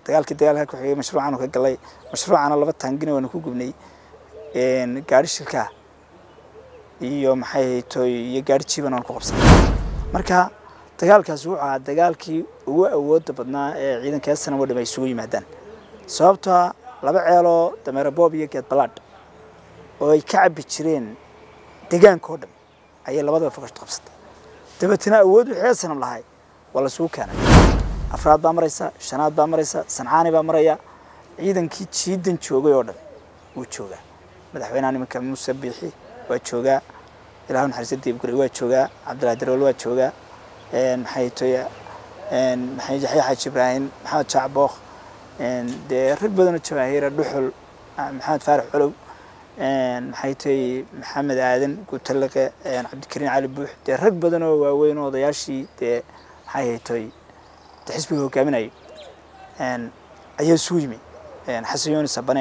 dagaalkii dagaalka ku xigay mashruucaanu ka galay mashruucana laba taangina waanu ku gubnay gaari shilkaa iyo maxay haytoy iyo gaari jiiban aan ku qabsanay marka dagaalkaasi wuxuu ahaa dagaalkii ugu awooda badnaa ee ciidanka esanam oo dham ay isugu yimaadaan sababtoa laba ceeloo dameero boob iyo geed balaadh oo ay ka cabbi jireen deegaanka oo dhan ayay labadaba fogashto qabsatay dabeetana awood wixii esanam lahay waa la isugu keenay afraad baa maraysa shanaad baa maraysa sancaani baa maraya ciidankii jiidan joogay oo dhan wuu joogaa madaxweynaha nimanka muuse biixi waa joogaa ilaahu naxariista diibguri waa joogaa cabdillahi darool waa joogaa maxay toya maxay yaxya xaaji ibraahim maxamed jaac bookh dee rag badanoo jawaahiira dhuxul maxamed faarax colow maxay toy maxamed aadan guutaliqe cabdikariin cali buux dee rag badan oo waaweyn oo odayaashii dee maxay haytoy dee xisbiga hogaaminayo ayaa isugu yimi xasan yooni sabane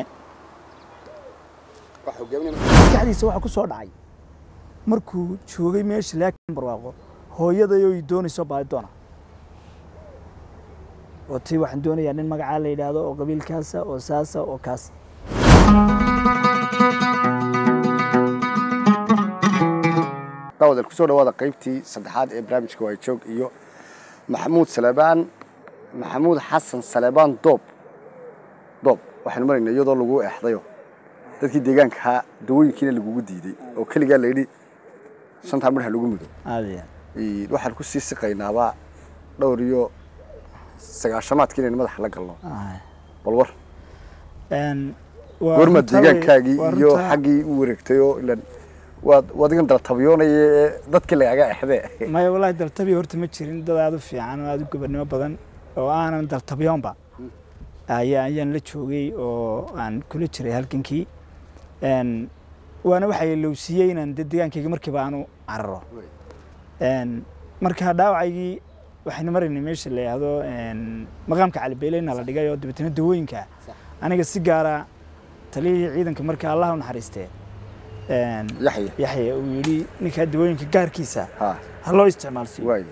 maskaxdiisa waxaa ku soo dhacay markuu joogay meesha laakiin barwaaqo hooyadayo i doonayso baadi doona oo tii waxaan doonayaa nin magacaa la yidhaahdo oo qabiilkaasa oo saasa oo kaas daawadaal kusoo dhawaada qaybtii saddexaad ee barnaamijka waajoog iyo maxamuud salebaan maxamuud xasan salebaan doob doob waxaynu maraynaa iyadoo lagu eexdayo dadkii deegaankahaa dawooyinkiina lagugu diiday oo keligaa layidhi shantaa midha lagu mudo aadaya waxaan ku sii siqaynaabaa dhowr iyo sagaashamaadkii inaynu madaxa la galno bal war goormaad deegaankaagii iyo xaggii u wareegtay oo ilan waad wadigan daltabyoonaya ee dadkii lagaga exdee maya wallaahi daltabi horta ma jirin dad aada u fiican oo aada u gobernimo badan oo aanan daltabyoonba ayaa ayaan la joogay oo aan kula jiray halgankii waana waxay lowsiiyey inaan de deegaankayga markiiba aanu cararo marka dhaawacaygii waxaynu maraynay meesha la yidhaahdo maqaamka calibeeleyna la dhigay oo dabeetana dawooyinka aniga si gaara taliyihii ciidanka marka allah u naxariistee yaxya yaxya uu yidhi ninkaa dawooyinka gaarkiisa ha ha loo isticmaalsiiyo waay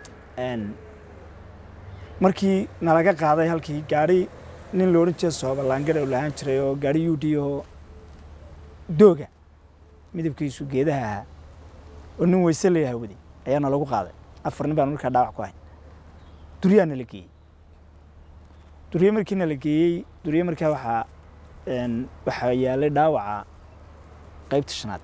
markii nalaga qaaday halkii gaari nin la odhan jira sooballaangara u lahaan jiray oo gaari u d oo dooga midabkiisu geedaha ahaa oo nin weyse layaha waday ayaa nalagu qaaday afar nin baan markaa dhaawac ku hayn duryaa nala geeyey durye markii nala geeyey durye markaa waxaa waxaa yaalay dhaawaca qaybta shanaad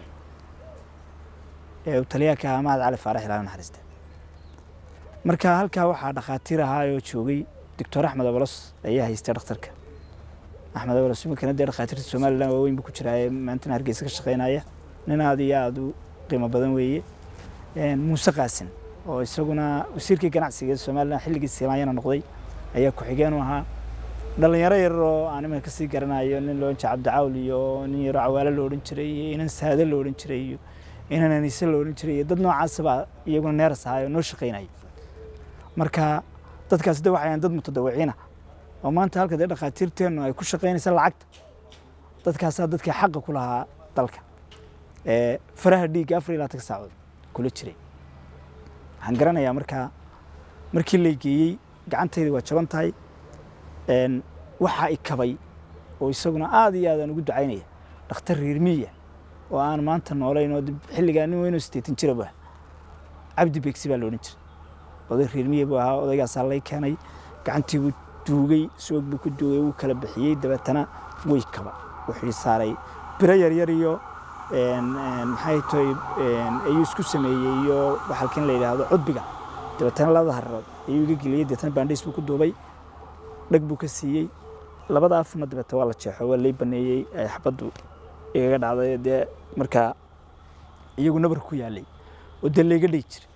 ee uu taliyaha ka ahaa mahad cali faarax ilaahay naxariista marka halkaa waxaa dhakhaatiir ahaa oo joogay doctor axmed abolos ayaa haystay dhakhtarka axmed abolos iminkana dee dhakhaatiirta somalilan waaweyn buu ku jiraaye maantana hargeysa ka shaqeynaya nin aad iyo aada u qiimo badan weeye muuse qaasin oo isaguna wasiirkii ganacsiga ee somalilan xilligii simaayana noqday ayaa ku-xigeen u ahaa dhalinyaro yar oo aan iminka kasii garanayo nin loo jira cabdicawl iyo nin yaro cawaalo la odhan jiray iyo inan saade la odhan jiray iyo inan aniise la odhan jiray iyo dad noocaasaba iyaguna neeras ahaa oo noo shaqeynaya marka dadkaasi de waxay dad mutadawiciina oo maanta halka dee dhakhaatiirteennu ay ku shaqaynaysa lacagta dadkaasaa dadkii xaqa ku lahaa dalka ee faraha dhiigga afar iyo labaatan saacood kula jiray waxaan garanayaa markaa markii lay geeyey gacantayda waa jaban tahay waxaa i kabay oo isaguna aada iyo aad aan ugu ducaynaya dhakhtar riirmiya oo aan maanta noolayn oo xilligaa nin weynoo sideetan jira bu ah cabdi beegsi baa la odhan jiray oday riirmiya buu ahaa odaygaasaa lay keenay gacantii buu duugay soog buu ku duugay wuu kala bixiyey dabeetana way kaba wuxuu saaray biro yaryar iyo maxay tahay ayuu isku sameeyey iyo waxalkan la yidhaahdo cudbiga dabeetana labada hararood ayuu iga geliyey dabeetana baandhiis buu ku duubay dhag buu ka siiyey labada afna dabeeta waa la jeexo waa lay baneeyey ay xabaddu igaga dhacday dee markaa iyagu nabar ku yaalay oo dee layga dhigi jiray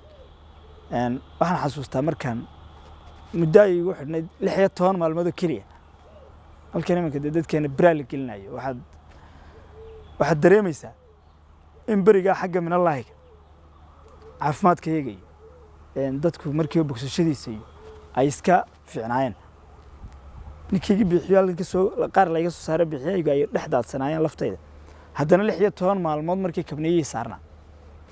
waxaan xasuustaa markaan muddo ay igu xidhnayd lix iyo toban maalmood oo keliya halkan iminka dee dadkeena biraa la gelinayo waxaad waxaad dareemaysaa in berigaa xagga minallaahiga caafimaadka iyaga iyo dadku markiiba bogsashadiisa iyo ay iska fiicnaayeen ninkayga biixiyo halkan kasoo qaar layga soo saara biixiyaygu ay dhex daadsanaayeen laftayda haddana lix iyo toban maalmood markii kabneeyihii saarnaa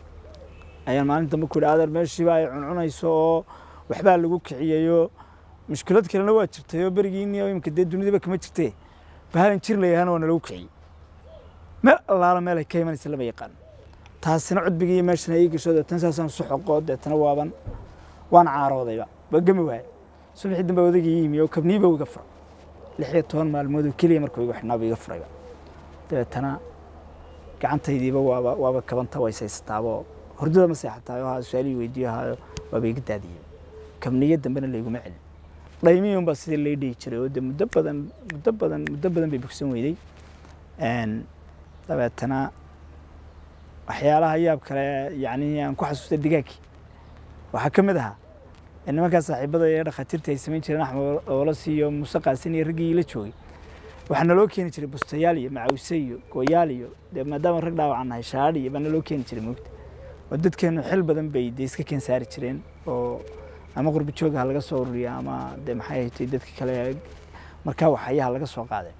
ayaan maalin dambe ku yidhi adeer meeshiiba ay cuncunayso oo waxbaa lagu kiciyayo mushkilad kalena waa jirtay oo berigiini imika dee dunidaba kama jirtee bahalan jir layahaana waa nalagu kiciyey meel allaala meel ay ka imanaysa lama yaqaano taasina cudbigii iyo meeshana ii gasho deetana saasaan su xoqoo deetana waaban waan caaroodayba waa gemi waaye subaxii dambe odagii yimi oo kabniiba iga fura lix iyo toban maalmood oo keliya markuu igu xidhnaaba iga furayba dabeetana gacantaydiiba waaba waaba kabanta waysaysataaboo hordada ma seexataay oo haa su-aalihii weydiiyo haayo waaba iga daadiyey kabniyo dambena layguma celin dhaymiyun baa sidii lay dhihi jiray oo de muddo badan muddo badan muddo badan bay bogsan weyday dabeetana waxyaalaha yaab kale yacni aan ku xasuustay digaaggii waxaa ka mid ahaa nimankaa saaxiibada ee dhakhaatiirta ay samayn jireen axmed olos iyo muuse qaasin iyo raggii la joogay waxaa naloo keeni jiray bustayaal iyo macawise iyo gooyaal iyo dee maadaama rag dhaawacan nahay shaadhi iyo baa naloo keeni jiray moogta oo dadkeenu xil badan bay dee iska keen saari jireen oo ama qurbi jooga ha laga soo ururiya ama dee maxay haytay dadka kale markaa waxayaha laga soo qaaday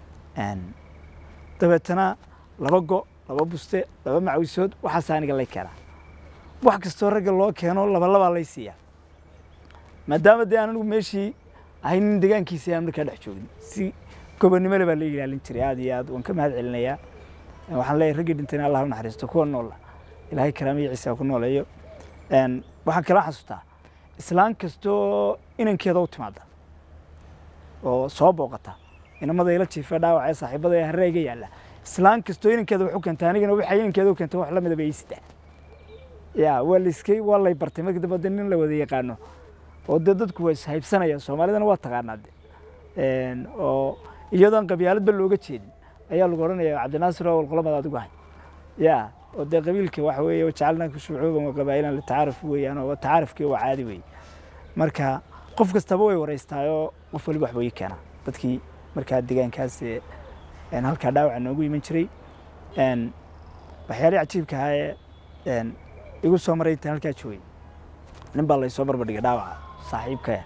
dabeetana laba go laba buste laba macawisood waxaas aniga lay keenaa wax kastoo ragga loo keeno laba labaa lay siiyaa maadaama dee aan anigu meeshii ahay nin degaankiisii aan markaa dhex joogin si gobonnimole baa la ilaalin jiray aad iyo aad waan ka mahad celinayaa waxaan leeyahay raggii dhintayna allah u naxariisto kuwa noola ilaahay karaamiyo ciisa ku nooleeyo waxaan kala xasuustaa islaan kastoo inankeeda u timaada oo soo booqata inamada ila jiifa dhaawaca ee saaxiibada ee hareega yaalla islaan kastoo inankeeda wax u keenta anigana waxay inankeeda u keenta wax la midaba ii sitaa ya waa layskay waa lay bartay markii dambe de nin la wada yaqaano oo dee dadku waa ishaybsanaya soomaalidana waa taqaanaa de oo iyadoon qabyaaladba looga jeedin ayaa lagu odhanaya cabdinaasir oo walqolamada adigu ahay ya oo dee qabiilka waxa weeye wajacalnaaka shucuuban wa qabaa'ilan litacaaruf weeyaan oo tacaarufkii waa caadi weeye marka qof kastaba way waraystaayoo qof waliba waxba ii keenaa dadkii markaa degaankaas halkaa dhaawaca noogu iman jiray waxyaalihii cajiibka ahaa ee igu soo maray intaan halkaa joogay nin baa laysoo barbardhigay dhaawaca saaxiibkaya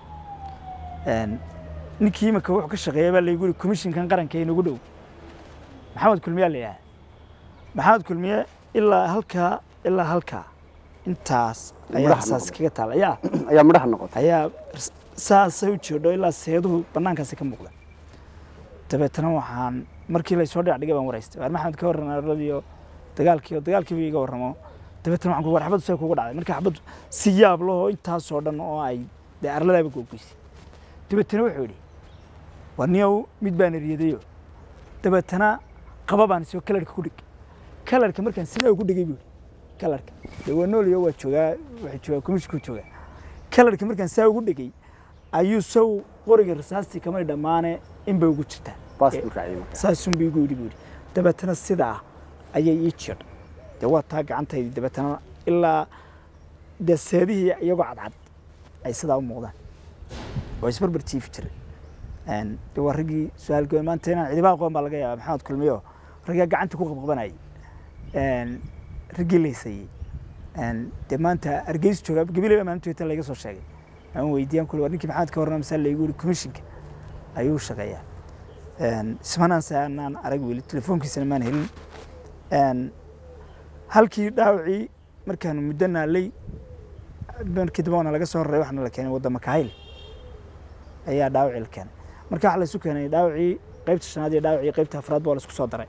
ninkii imika wuxuu ka shaqeeya baa laygu yiri komishinkan qaranka ee nagu dhow maxamed kulmiyaa la yidhaha maxamed kulmiye ilaa halkaa ilaa halkaa intaas ayaa Madaxa saas noqday. kaga taala yaa ayaa midhaha noqotay ayaa rs- saasay u jeedho ilaa seeduhu banaankaasi ka muuqda dabeetana waxaan markii laysoo dhinac dhigay baan waraystay waar maxamed ka warran arladiyo dagaalkii oo dagaalkiiba iga warramo dabeetana waxaan ku war xabaddu see kugu dhacday marka xabaddu si yaab lahoo intaasoo dhan oo ay dee arladaaba googoysay dabeetana wuxuu yidhi war niyow mid baan eriyadayo dabeetana qaba baan soo kalarka ku dhig kalarka markaan sidaa ugu dhigay buu yidhi kalarka dee waa nooliyo waa joogaa waxay joogaa kumishkuu joogaa kalarka markaan saa ugu dhigay ayuu sow qoriga rasaastii kamay dhammaane in bay ugu jirtaa baas buu raaciyay markaa saasun buu igu yidhi buu yidhi dabeetana sidaa ayay ii jirdhay dee waa taa gacantaydii dabeetana ilaa dee seedihii iyagoo cadcad ay sidaa u muuqdaan waa isbarbar jiifi jiray Een, dee waa raggii su-aal goyn maanta inaan cidiba aqoon baa laga yaaba maxamed kulmiyo raggaa gacanta ku qabqabanayay Een, raggii laysayey Een, dee maanta hargeysa jooga gabileba maalintu inta layga soo sheegay aan weydiiyaan kule war ninkii maxamed ka warrama masaal laygu yidhi commissionka ayuu shaqeeyaa Een, ismanaanse aanaan arag weli telefoonkiisana maan helin Een, halkii dhaawacii markaanu muddo naalay markii dambe waana laga soo raray waxaana la keenay wadda makahayl ayaa dhaawacii la keenay marka waxaa la isu keenay dhaawacii qaybta shanaad iyo dhaawacii qaybta afraad baa la isku soo daray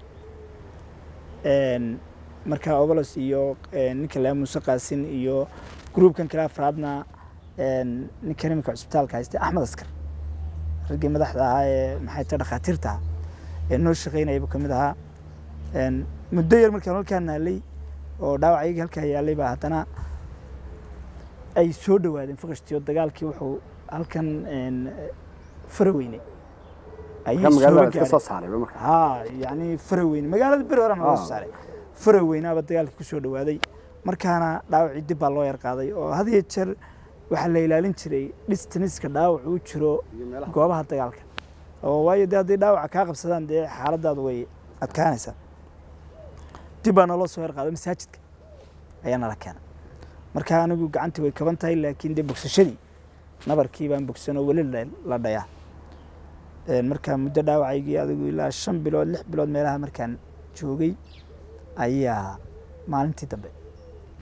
Een, marka obolos iyo een, ninka laa muuse qaasin iyo gruubkan kale afraadna een, ninkan iminka cusbitaalka haystay axmed askar raggii madaxda ahaa ee maxay tahay dhakhaatiirta ah ee noo shaqaynaya buu ka mid ahaa Een, muddo yar markaan halkaa naalay oo dhaawacaygii halkaa yaalay baa haddana ay soo dhowaadeen faqashtii oo dagaalkii wuxuu halkan een, faraweyne ayay ka soo magaalada iska gaadheen. soo saaray markaa haa yani faraweyne magaalada beri hore laga Ah. soo saaray faraweynaaba dagaalkii ku soo dhowaaday markaana dhaawacii dib baa loo yar qaaday oo had iyo jeer waxaa la ilaalin jiray dhistaniska dhaawac uu jiro iyo meelaha goobaha dagaalka oo waayo dee hadday dhaawaca kaa qabsadaan dee xaaladaadu way adkaanaysaa dib baa naloo soo yar qaaday masaajidka ayaa nala keenay marka anigu gacantii way kaban tahay laakiin dee bogsashadii nabarkii baan bogsan oo weli la- la dhayaa Een, marka muddo dhaawacaygii adigu ilaa shan bilood lix bilood meelaha markaan joogay ayaa maalintii dambe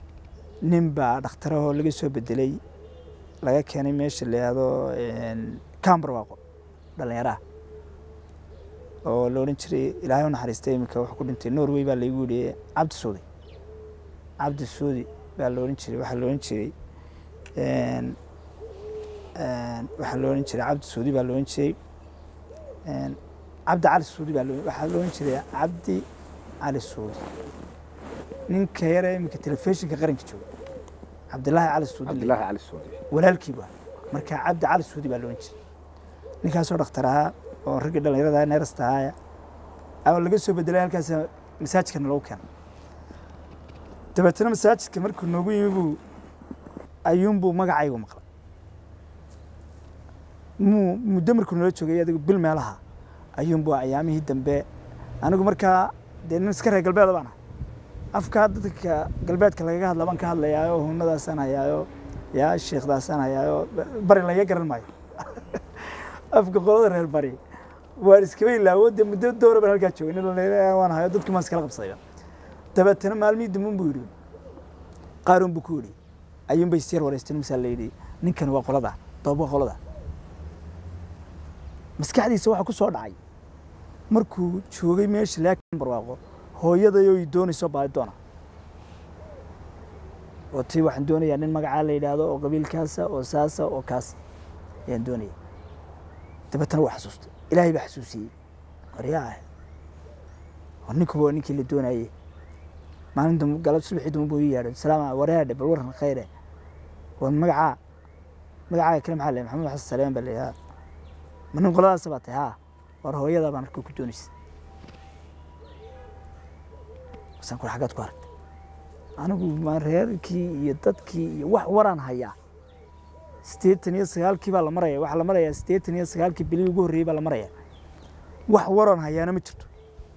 nin baa dhakhtarahoo laga soo bedelay laga keenay meesha la yihahdo een, camberwaqo dhallinyaraha oo la odhan jiray ilaahay u naxariistay iminka wuxuu ku dhintay norway baa laygu yidhi cabdi suudi cabdi suudi baa la odhan jiray waxaa la odhan jiray een, een, waxaa la odhan jiray cabdi suudi baa la odhan jiray een, cabdi cali suudi baa la- waxaa la odhan jiray cabdi cali suudi ninka yare iminka telefishinka qaranka jooga cabdilaahi cali suudi la cabdilaahi cali suudi walaalkii baa marka cabdi cali suudi baa loodhan jiray ninkaasoo dhakhtar ahaa oo raggii dhallinyarada neerasta ahaaya ama laga soo bedelay halkaas masaajidkana lagu keenay dabeetana masaajidka markuu noogu yimi buu ayuunbuu magacaygu maqlay muu muddo markuu nala joogay adigu bil meelaha ayuunbuu ayaamihii dambe anigu markaa dee nin iska reer galbeeda baan ahay afkaa dadka galbeedka lagaga hadla baan ka hadlayaayo hunadaasaan hayaayo yaa sheekdaasaan hayaayo bari laga garan maayo afka qolada reer bari waan iskaba ilaawo dee muddo doora baan halkaa joogay nin dhallinyaro waan hayo dadkii maan iskala qabsadaya dabeetana maalmihii dambe buu yidhi qaaruun buu ku yidhi ayuun bay isyar wareysteen misaa la yidhi ninkan waa qolada doob waa qolada maskaxdiisa waxaa ku soo dhacay markuu joogay meesha laakiin barwaaqo hooyadayoo i doonayso baadi doona oo tii waxaan doonayaa nin magacaa la yidhaahdo oo qabiilkaasa oo saasa oo kaas ayaan doonaya dabeetana waa xasuustay ilaahay baa xasuusiyey waryaa ah war ninkuba waa ninkii la doonayey maalin dambe galab subaxii dambe buu ii yeedhay salaama wareadhe bal waran khayre war magacaa magacaaga kale maxaa le maxamed xasan saleeman baa la yidhaha ma nin qoladaasa baa tahay haa war hooyadaa baan arka ku doonaysa masaan kur xaggaad ku aragtay anigu ma reerkii iyo dadkii iyo wax waraan hayaa siddeetan iyo sagaalkii baa la maraya waxaa la marayaa siddeetan iyo sagaalkii bilii ugu horreeyey baa la maraya wax waraan hayaana ma jirto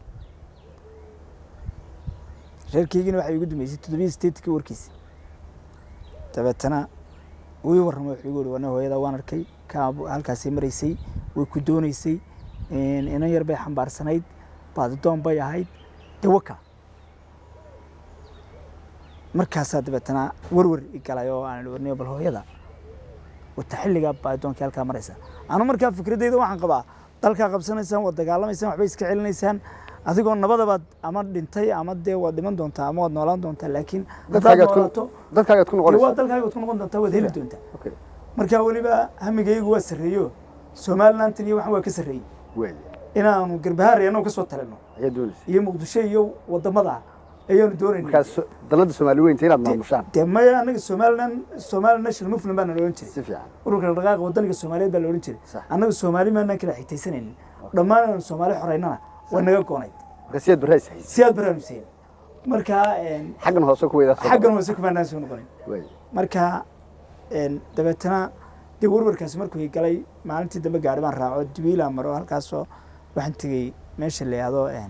reerkeygina waxay igu dumeysay toddobiyo siddeetankii warkiisa dabeetana wii warramay wuxuu igu yihi wana hooyada waan arkay kaa halkaasay maraysay way ku doonaysay inan yar bay xambaarsanayd baadidoon bay ahayd dee waka markaasaa dabeetana warwar i galay oo aan warniyo bal hooyada wata xilligaa baadidoonkii halkaa maraysa anu markaa fikradeyda waxaan qabaa dalkaa qabsanaysaan waad dagaalamaysaan waxbay iska celinaysaan adigoo nabadabaad ama dhintay ama dee waad dhiman doontaa ama waad noolaan doontaa laakiin haddaad dadkaagaad ku noolaato dadkaagaad ku dee waa noqonaysaa dalkaaga waad ku noqon doontaa waad heli doontaa okay marka weliba hamigaygu waa sarreeyo somalilantan iyo waxan waa ka sarreeyey wey inaanu garbahaari annagu ka soo talino ayaa doonaysa iyo muqdisho iyo wadamada ayaanu doonayna markaas so- dalada soomaali weynta inaad maamushaan dee maya annaga somalilan somali national movement baa na odhan jiray si fiican ururka dhaqaaqa wadaniga soomaaliyeed baa la odhan jiray Sax. annaga soomaali maanaan kala xigtaysanaynin dhammaan inaanu soomaali xoreynana waa naga goonayd marka siyaad barrays haysa si aad baraan huseen marka een, xaggan hoose ku weydaa xaggan hoose kumaanaan soo noqonin wey marka een, dabeetana dee warwarkaasi markuu i galay maalintii dambe gaari baan raaco dubiila maro halkaasoo waxaan tegey meesha la yihahdo een,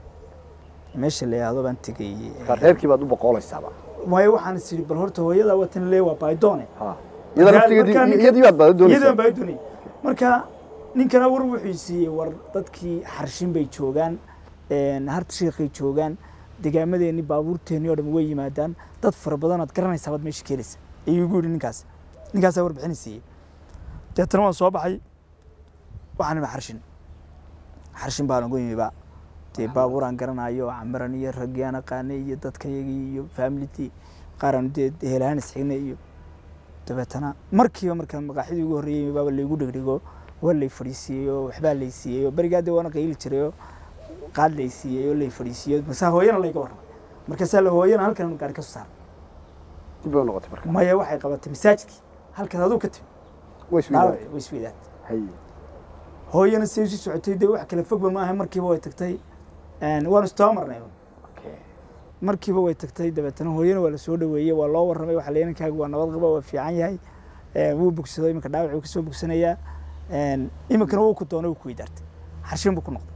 meesha la yihahdo baan tegey marka reerkii baad u boqolaysaaba waayo waxaan is idhi bal horta hooyada watan lee waa baayidoone ha iyada Markaa- laftigeedii markaa ninka- iyadii baad baada iyadan doonaysaa baa doonay marka ninkana war wuxuu siiyey war dadkii xarshin bay joogaan een, harta shiikhay joogaan degaamadeeni baabuurteeni oo dhan way yimaadaan dad fara badan aad garanaysaa baad meesha keenaysa ayuu igu yidhi ninkaas ninkaasaa warbixin siiyey deetana waan soo baxay waxaan imi xarshin xarshin baan ugu yimiba dee baabuur aan garanayo camiran iyo raggii aan aqaanay iyo dadkayagii iyo faamilidii qaar aan dee helahaan isxignay iyo dabeetana markiiba markaan maqaaxidii ugu horreeyey baaba laygu dhegdhego waa lay fadhiisiiyey oo waxbaa lay siiyey oo berigaa dee waana qayli jiray oo qaad lay siiyey oo lay fadhiisiiyey markaasaa hooyana layga warramay markaasaa la hooyana halkan gaari ka soo saaray dib bay u noqotay marka maya waxay qabatay masaajidkii halkaas aduu ka timi way dhaawac isweydaa way isweydaad hay hooyana say usii socotay dee wax kale fogba maaha markiiba way tagtay een, waanu istaba marnay okay markiiba way tagtay dabeetana hooyana waa la soo dhaweeyey waa loo warramay waxa leenankaaga waa nabad qaba waa fiican yahay ee, wuu bogsado iminka dhaawac wuu kasoo bogsanayaa een, iminkana wuu ku doonay wuu ku weydaartay xarshin buu ku noqday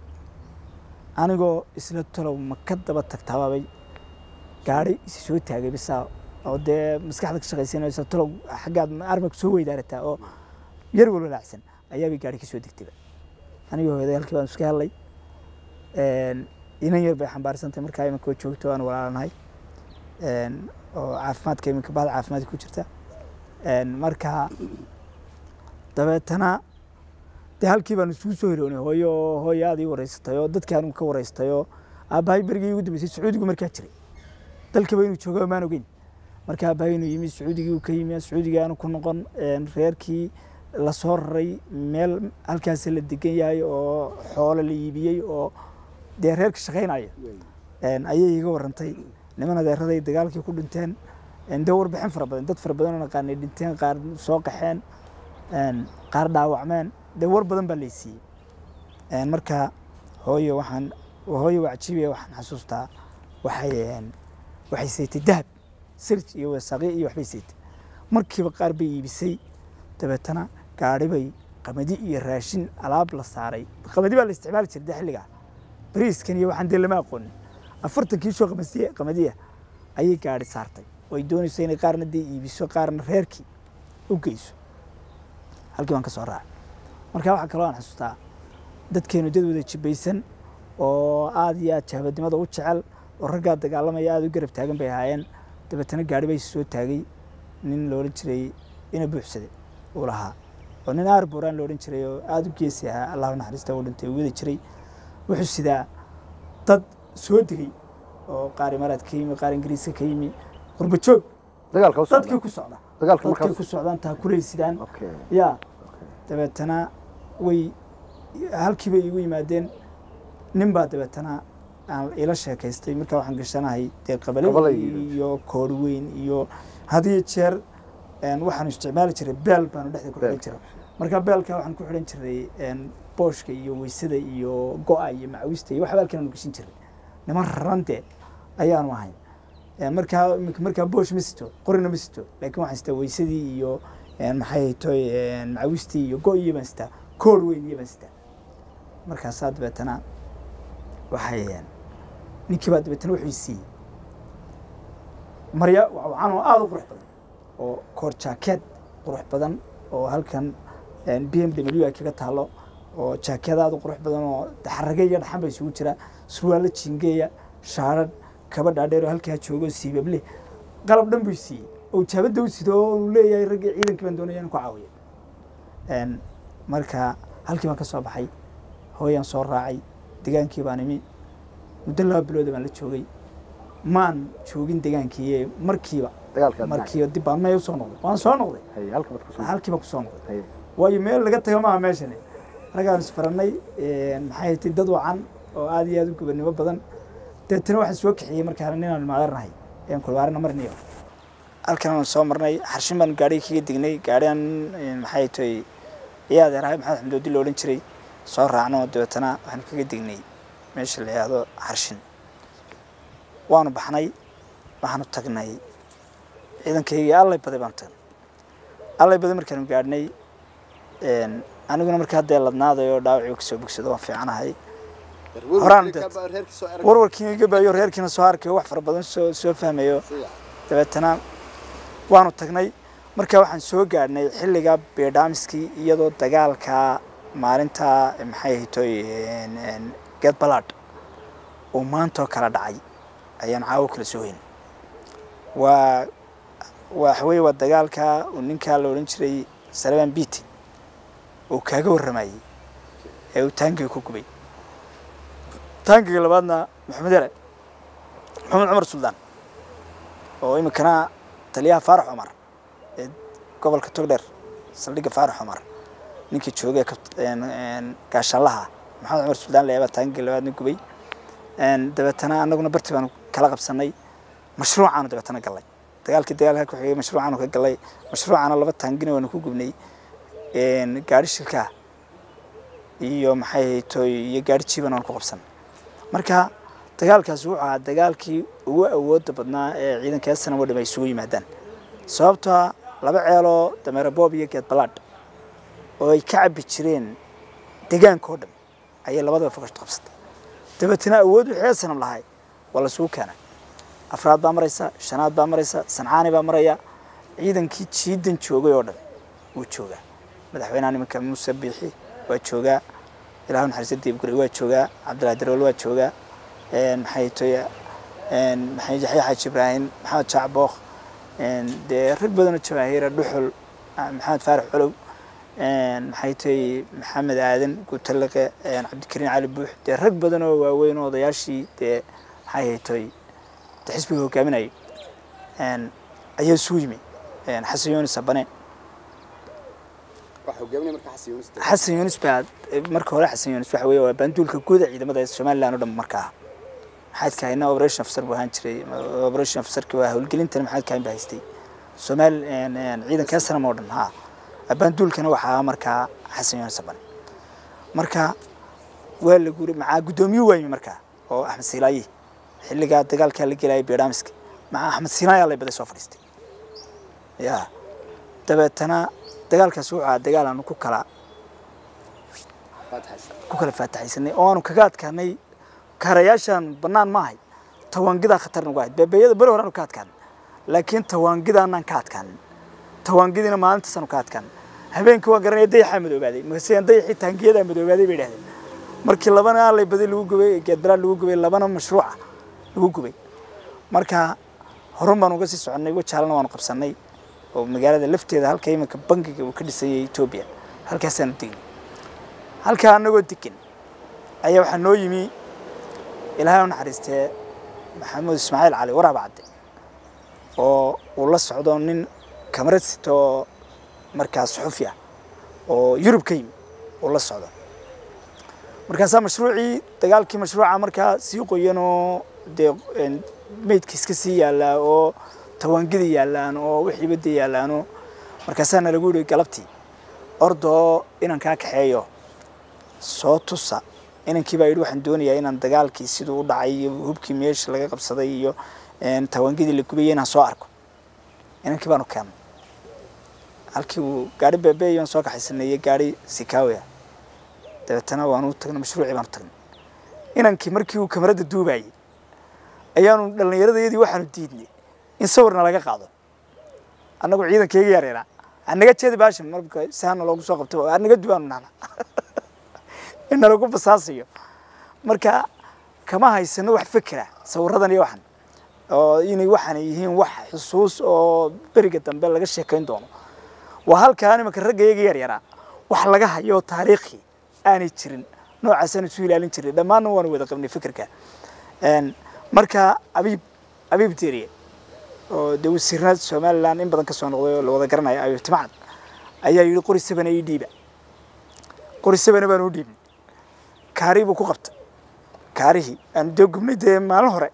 anigoo isla talow ma ka daba tagtaabaabay gaari isi soo taagay bisaa oo dee maskaxda ka shaqaysanaysa talow xaggaad armag soo weydaarataa oo yar walwalaacsan ayaabay gaari ka soo degtayba anigoo hooyaday halkii baan iska hadlay een, inan yar bay xambaarsantay markaa iminka oo joogto aan walaalanahay een, oo caafimaadka iminka bahda caafimaadka ku jirta een, marka dabeetana dee halkii baanu isugu soo hiroonay hooyo hooyo aad ii wareysatay oo dadkii anigu ka wareystay oo aabbahay berigii ugu dambeysay sacuudigu markaa jiray dalkaba inuu joogo maan ogeyn marka aabbahay inuu yimi sacuudigii uu ka yimi sacuudigii aanu ku noqon reerkii lasoo raray meel halkaasi la degan yahay oo xoolo la iibiyey oo dee reerka shaqaynaya ayay iga warantay niman adeeraday dagaalkii ku dhinteen dee warbixin fara badan dad fara badan oo naqaanay dhinteen qaar soo qaxeen qaar dhaawacmeen dee war badan baa laysiiyey marka hooyo waxaan hooyo waa cajiibiya waxaan xasuustaa waxay waxay saytay dahab sirj iyo wasaaqyo iyo waxbay saytay markiiba qaar bay iibisay dabeetana gaari bay qamadi iyo raashin alaab la saaray qamadi baa la isticmaali jiray dee xilligaa bariiskan iyo waxaan dee lama aqoonin afartan kiishoo qamasiya qamadiya ayay gaari saartay oo ay doonayso inay qaarna dee iibiso qaarna reerkii u geyso halkii baan ka soo raacay marka waxaa kaloo aan xasuustaa dadkeenu dad wada jibaysan oo aada iyo aad jahabadnimada u jecel oo raggaa dagaalamaya aada u garab taagan bay ahaayeen dabeetana gaari bay soo taagay nin la odhan jiray ina buuxsade uu lahaa oo nin aarboraan la odhan jiray oo aada u geesi ahaa allahu naxariista uu dhintay uu wada jiray wuxuu sidaa dad soo degay oo qaar imaaraad ka yimi qaar ingiriiska ka yimi qurba joog dagaalka u dadkii socda ku socda dagaalka dadkii markaas ku socdaan taa kulay sidaan okay ya dabeetana way halkiiba igu yimaadeen nin baa dabeetana aan ila sheekaystay markaa waxaan gashanahay dee qabale Qabale iyo koori weyn iyo had iyo jeer een, waxaanu isticmaali jiray beel baanu dhexda ku xidhan Beel. jiray marka beelka waxaan ku xidhan jiray een, booshka iyo weysada iyo go-a iyo macawista iyo waxba halkan aanu gashin jiray niman rarante ayaanu ahayn Een, markaa iminka markaa boosh ma sito qorina ma sito laakiin waxaan sitaa weysadii iyo een, maxay toy macawistii iyo go iyo baan sitaa koor weyn iyo baan sitaa markaasaa dabeetana waxay een, ninkii baa dabeetana wuxuu i siiyey marya wacan oo aada u qurux badan oo koor jaakeed qurux badan oo halkan b m w ay kaga taalo oo jaakeed aada u qurux badan oo xarage iyo dhaxan ba isugu jira surwaalo jingeeya shaarad kaba dhaadheer oo halkaa joogo siibable qalab dhan buu i siiyey oo jaabadda u sido oo uu leeyahay raggii ciidankii baan doonaya inaan ku caawiyo Een, marka halkii baan ka soo baxay hooyaan soo raacay degaankii baan imi muddo laba bilooda baan la joogay maan joogin degaankii markiiba dagaalka markiiba dib baan meel usoo noqday waan soo noqday hay halka baad ku soo halkiiba kusoo noqday hay waayo meel laga tago maaha meeshani raggaan isbarannay maxay tahay dad wacan oo aada iyo aada u gobannimo badan deetana waxaan soo kaxiyey markaan ninaan maadarnahay een kulbaarina marniyo halkan aan soo marnay xarshin baan gaadhiga kaga dignay gaadhigan maxay tahay iyaa adeerahay maxamed xamdoodi la odhan jiray soo raacno dabeetana waxaanu kaga dignay meesha la yidhaahdo xarshin waanu baxnay waxaanu tagnay ciidankaygii allay baday baan tagnay allay baday markaanu gaadhnay een, aniguna markaa dee ladnaaday oo dhaawacii kasoo bogsado waan fiicanahay Horaan dad- warwarkiina iga baayo reerkiina soo arkayo wax fara badan soo soo fahmayo dabeetana waanu tagnay marka waxaan soo gaadhnay xilliga beedhaamiskii iyadoo dagaalka maalinta maxay ahaytoy geed balaadh uu maantoo kala dhacay ayaan caawo kala soo weyn waa waxaweye waa dagaalka uu ninkaa la odhan jiray salabaan biti uu kaaga warramayey ee uu taangiga ku gubay taangiga labaadna maxamed yare maxamed cumar suldaan oo iminkana taliyaha faarax cumar ee gobolka togdheer saldhigga faarax cumar ninkii joogay gaashallaha maxamed cumar suldaan layaabaa taangiga labaadna gubay Een, dabeetana anaguna barti baanu kala qabsanay mashruucaanu dabeetana gallay dagaalkii dagaalka ku xigay mashruucaanu ka gallay mashruucana laba taangina waanu ku gubnay Een, gaari shilkaa iyo maxay haytoy iyo gaari jiiban waanu ku qabsanay marka dagaalkaasi wuxuu ahaa dagaalkii ugu awooda badnaa ee ciidanka esanam oo dham ay isugu yimaadaan sababtoo ah laba ceeloo dameero boob iyo geed balaadh oo ay ka cabbi jireen deegaanka oo dhan ayay labadaba fogasho qabsatay dabeetana awood wixii esanam lahay waa lasugu keenay afraad baa maraysa shanaad baa maraysa sancaani baa maraya ciidankii jiidan joogay oo dhan wuu joogaa madaxweynaha nimanka muuse biixi waa joogaa ilaahu naxariista diibguri waa joogaa cabdillahi darool waa joogaa een, maxay toy een, maxay yaxya xaaji ibraahim maxamed jaac bookh een, dee rag badanoo jawaahiira dhuxul ah, maxamed faarax colow maxay tahay maxamed aadan guutaliqe cabdikariin cali buux dee rag badan oo waaweyn oo odayaashii dee maxay haytay de xisbiga hogaaminayay ayaa isugu yimi xasan yunis abane waxa hogaaminaya marka xasan yunis xasan yunis baa marka hore xasan yunis waxa weeye waa banduulka guuda ciidamada somaliland oo dhan markaa maxaad kahayna operation officer buu ahaan jiray operation officerka waa howlgelintana maxaad kahayn baa haystay somaali ciidanka sanam oo dhan ha banduulkana waxaa markaa xasan yunis abane marka waa la guuray macaa guddoomiye waayimi markaa oo axmed silaaye xilligaa dagaalkaa la gelayay beedhaamiska macaa axmed silaaye allay baday soo fadhiistay ya dabeetana dagaalkaas wuxuu ahaa dagaal aanu ku kala ku kala faataxaysanay oo aanu kaga adkaanay kaarayaashaan bannaan ma ahay tawaangidaa khatar nagu ahayd beebeeyada beri hore aanu ka adkaanay laakiin tawaangidaanaan ka adkaanin tawaangidiina maalintaasanu ka adkaan habeenkii waa garanaya dayaxaa madoobaaday markaaseen dayaxii taangiyadaa madoobaaday bay idhahdeen markii labana allay badi lagu gubay geedbaraa lagu gubay labana mashruuca lagu gubay marka horun baan uga sii soconnay wajaalana waanu qabsannay oo magaalada lafteeda halka iminka bangiga uu ka dhisayay etoobiya halkaasaanu degnay halkaa annagoo degan ayaa waxaa noo yimi ilaahay u naxariistee maxamuud ismaaciil cali waraaba cadde oo uu la socdo nin kamarad sita oo markaa suxufi ah oo yurub ka yimi uu la socdo markaasaa mashruucii dagaalkii mashruuca markaa sii qoyan oo dee meydka iska sii yaallaa oo tawaangida yaallaan oo wixiiba dee yaallaano markaasaana lagu yihi galabtii ordoo inan kaa kaxeeyo soo tusa inankii baa yidhi waxaan doonayaa inaan dagaalkii siduu u dhacay iyo hubkii meesha laga qabsaday iyo tawaangidii la gubaya inaan soo arko inankii baanu keennay halkii uu gaari beebeeyan soo kaxaysaneeyey gaari sikaawi ah dabeetana waanu tagnay mashruucii baanu tagnay inankii markii uu kamarada duubayey ayaanu dhallinyaradayadii waxaanu diidnay in sawirna laga qaado annagu ciidankayga yareeraa anaga jeedi baashan marka saana loogu soo qabto anaga dubaanu nahna in nalagu basaasayo marka kama haysano wax fikira sawiradan iyo waxan oo inay waxaan yihiin wax xusuus oo beriga dambe laga sheekayn doono waa halkaa imanka raggayaga yar yaraa wax laga hayo taariikhi aanay jirin noocaasaan isu ilaalin jiray dhammaanna waanu wada qabnay fikirka marka abiib abiib deriye oo dee wasiirnada somaliland in badan ka soo noqday oo la wada garanayo abiib timacad ayaa yidhi qori sabana ii dhiiba qori sabana baan u dhiibnay kaari buu ku qabtay kaarihii aanu dee gubnay dee maalin hore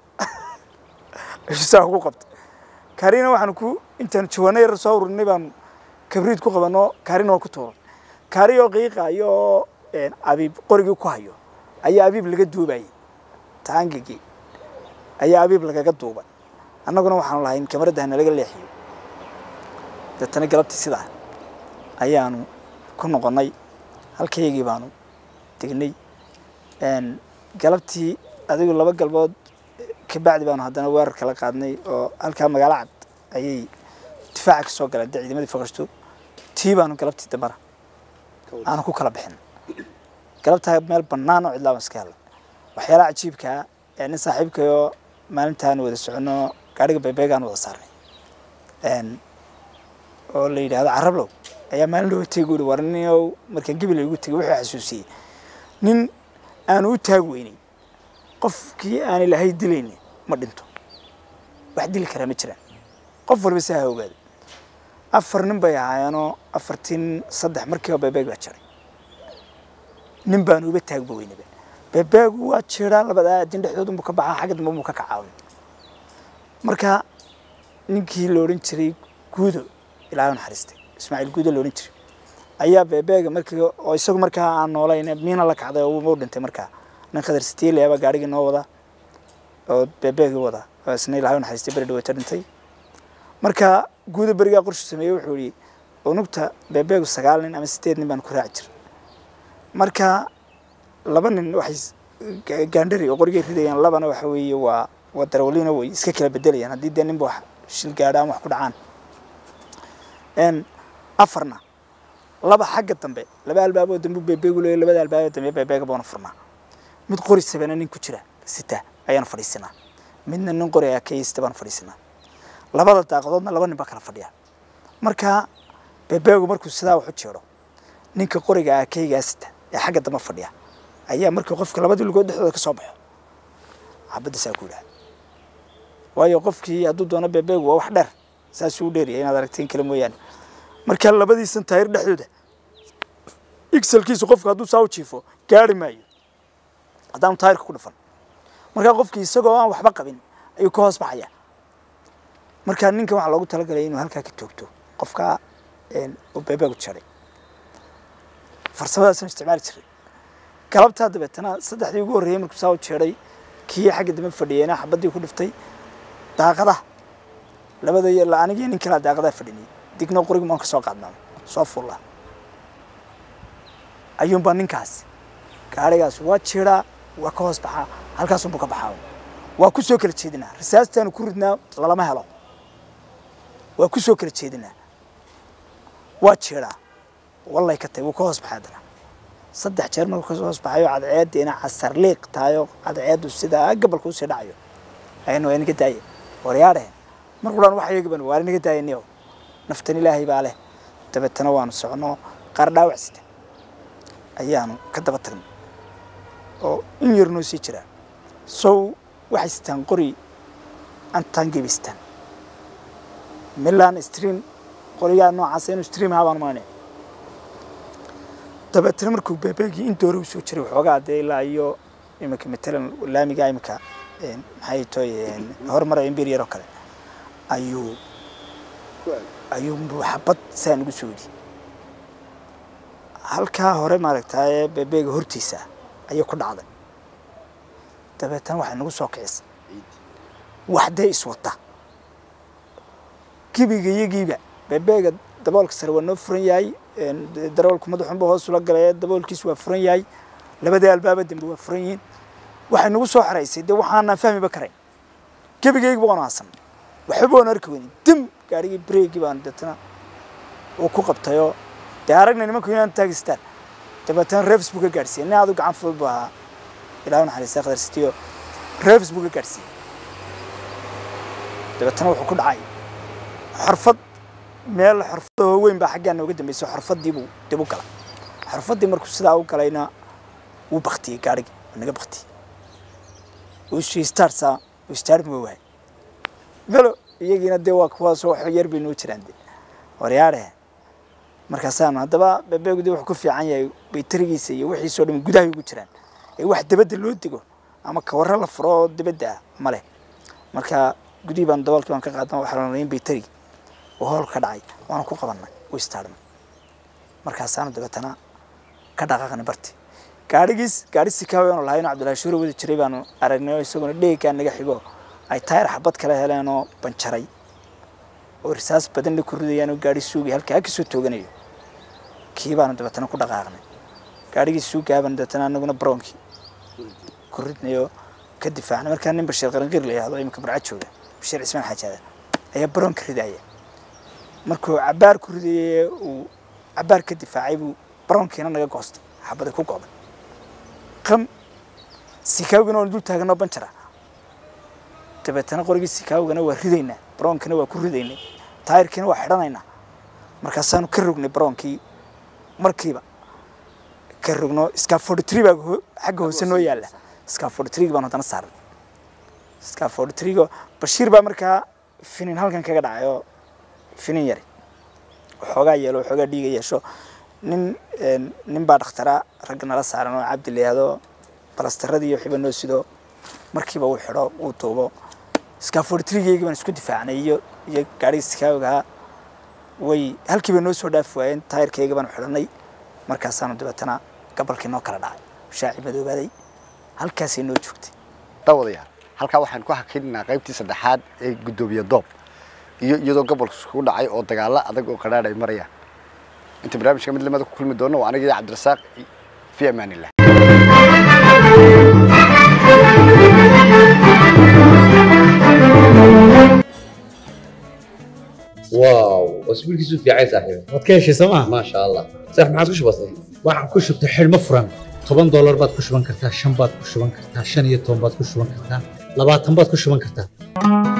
saa ugu qabtay kaarina waxaanu ku intaanu jawaano yar soo ururinay baanu kabriid ku qabanoo kaarina waa ku tuuray kaari oo qiiqaayo oo abiib qorigii ku hayo ayaa abiib laga duubayay taangigii ayaa abiib lagaga duubay annaguna waxaanu lahayn kamarada hana laga leexiyo deetana galabtii sidaa ayaanu ku noqonnay halkaygii baanu degnay galabtii adigu laba galbood kabacdi baanu haddana weerar kala qaadnay oo halkaa magaalo cad ayay difaaca ka soo galeen dee ciidamadii faqashto tii baanu galabtii dambana aanu ku kala bixin galabtaa meel bannaan oo cidlaa baan iska helnay waxyaalaha cajiibkaa ee nin saaxiibkayoo maalintaan wada soconno gaadhiga bebeegaan wada saarnay oo la yidhaahdo carablow ayaa maalin looga tegi uri war ninow markaan gebil igu tegay wuxuu xasuusiyey nin aanu u taag weynay qofkii aan ilaahay dilayni ma dhinto wax dili karaa ma jiraan qof walba saa ha ogaada afar nin bay ahaayeenoo afartiin saddex markiiba bebeeg baa jiray nin baanu uba taagba weynaba bebeegu waa jiraa labada aadin dhexdoodunbu ka baxaa xagga dambe buu ka kacaawin marka ninkii la odhan jiray guudo ilaahay naxariistay ismaaciil guudo la odhan jiray ayaa bebeega markii oo isagu markaa aan noolayn miina la kacday oo u dhintay markaa nin khadar sitiile baa gaarigii noo wada oo bebeegii wada oo isna ilaahay naxariistay beri dhaweeta dhintay marka guudo berigaa qorshu sameeyey wuxuu yidhi unugta bebeegu sagaal nin ama sideed nin baan ku raaci jiray marka laba nin waxay gaandhari oo qorigay ridayaan labana waxa weeye waa waa darawaliina way iska kala bedelayaan haddii dee ninba wax shil gaadha ama wax ku dhacaan afarna laba xagga dambe laba albaaboo dambe bebeegu leeyahy labada albaaboo dambe bebeega baanu furnaa mid qori sabana nin ku jira sita ayaanu fadhiisinaa midna nin qori akaysta baanu fadhiisinaa labada daaqadoodna laba nin baa kala fadhiya marka bebeegu markuu sidaa wax u jeedo ninka qoriga aakeygaasita ee xagga dambe fadhiya ayaa markii qofka labadii lugood dhexdooda ka soo baxo xabadda saa ku yidhaha waayo qofkii hadduu doono bebeegu waa wax dheer saasuu u dheeryahay inaad aragtiin kale mooyaane marka labadiisan taayir dhexdooda igsalkiisu qofka hadduu saa u jiifo gaari maayo haddaanu taayirka ku dhufan markaa qofkii isagoo aan waxba qabin ayuu ka hoos baxaya markaa ninkan waxaa loogu talagalay inuu halkaa ka toogto qofkaa uu bebeegu jaray farsamadaasaan isticmaali jiray galabtaa dabeetana saddexdii ugu horreeyey markuu saa u jeeday kii xagga dambe fadhiyeyna xabaddii ku dhiftay daaqadaha labada iyo anigii nin kalaa daaqadaha fadhinay digno qorigu maan ka soo qaadnaa soo fulla ayuunbaa ninkaas gaarigaas waa jiraa waa ka hoos baxaa halkaasunbuu ka baxaa waa ku soo kala jeedinaa risaastaanu ku ridnaa lalama helo waa ku soo kala jeedinaa waa jiraa wallay ka tahay wuu ka hoos baxay haddana saddex jeer markuu kasoo hoos baxayo cadceediina casar liiq tahayo cadceedu sidaa gabalka usii dhacayo ayanu waa inaga daaye waryaadhehen mar quraan wax iyagiban waa inaga daayaniyo naftan ilaahay baa leh dabeetana waanu soconno qaar dhaawac sita ayaanu ka daba tagnay oo in yar noo sii jiraa sow waxay sitaan qori antaan gebistaan milan stream qorigaa noocaas inuu stream ahaa baan maanaya dabeetana markuu bebeegii in doore usoo jiray waxoogaa dee ilaa iyo iminka matalan laamiga iminka maxay toy horumara imperior oo kale ayuu ayuu xabad saa nagu soo yidhi halkaa hore maaragtaaye bebeega hortiisa ayuu ku dhacday dabeetana waxay nagu soo kicisay wax dee iswata gebiga iyagiiba bebeega daboolka sare waa noo furan yahay daroolku madaxunba hoos ula galay daboolkiisu waa furan yahay labadii albaaba dambe waa furan yihiin waxay nagu soo xeraysay dee waxaanaan fahmiba karayn gebigaygiba waan aasan waxba waan arki weynin dim gaarigii breegii baan deetana uu ku qabtayoo dee aragna nimanku inaan taagistaan dabeetana reefs buu ka gaadhsiiyey nin adu gacan fudud buu ahaa ilaahu naxariista qadar sitiyo reefs buu ka gaadhsiiyey dabeetana wuxuu ku dhacay xorfad meel xorfadoo weyn baa xaggaa nooga dambeysay xorfadii buu dib u galay xorfadii markuu sidaa u galayna wuu baktiyey gaarigii waa naga baktiyey wuu startsaa wuu startma waayay galo iyagiina dee waa kuwaasoo wax yar bay noo jiraan de waryaadhe markaasaanu haddaba bebeegu dee wuxuu ku fiican yahay baytarigiisa iyo wixiisoo dhan gudahay ugu jiraan ee wax dabadda loo dego ama kawarro la furo oo dabadda ah ma leh marka gudihii baanu daboolkii baan ka qaadna waxaa la in baytarigi oo hoolka ka dhacay waanu ku qabannay u istaarnay markaasaanu dabeetana ka dhaqaaqnay barti gaadhigiis gaadhi sikaawe aanu lahayn cabdullahi shuure wadi jiray baanu aragnay oo isaguna dheegaa naga xigo ay taayar xabad kala heleen oo banjaray oo risaas badanna ku ridayaan oo gaadhi suugay halkaa ka soo tooganayo kii baanu dabeetana ku dhaqaaqnay gaadhigii suugaaban dabeetana anaguna baroonkii ku ridnayoo ka difaacnay markaa nin bashiir qaranqiir la yihahdo iminka barca jooga bashiir cismaan xaajaada ayaa baroonka ridaya markuu cabaar ku ridayey uu cabaar ka difaacay buu baroonkiina naga goostay xabada ku go'day qam sikaawgana waan dul taaganoo banjara dabeetana qorigii sikaawgana waa ridaynaa baroonkana waa ku ridaynay taayirkiina waa xidhanaynaa markaasaanu ka rognay baroonkii markiiba ka rogno scafordtree baa xagga hoose noo yaalla scafordtree baan haddana saarnay scafordtree bashiir baa markaa finin halkan kaga dhacay oo finin yari waxoogaa yeelo waxoogaa dhiiga yeesho nin nin baa dhakhtara ragga nala saaran oo cabdi la yihahdo balastaradii waxiba noo sido markiiba uu xidho uu duubo scafordtrigeygi baan isku difaacnay iyo iyo gaarigii sikaawigahaa way halkiiba noo soo dhaafi waayeen taayirkayga baanu xidhanay markaasaanu dabeetana gabalkii noo kala dhacay shaaci madoobaaday halkaasay noo joogtay dawadayaal halkaa waxaan ku hakinaynaa qaybtii saddexaad ee guddoomiye doob iyo iyadoo gobolka iskugu dhacay oo dagaalo adag oo qadhaadh ay marayaan inta barnaamijka mid lamada ku kulmi doono waa aniga iyo cabdirasaaq fi amaan illah واو اسبوعك في عايز صاحبي waad ka heshay sooma ما شاء الله صح ما عاد وش بصير waxaan ku shubtay xidhmo furan toban doolar baad ku shuban kartaa shan baad ku shuban kartaa shan iyo toban baad ku shuban kartaa labaatan baad ku shuban kartaa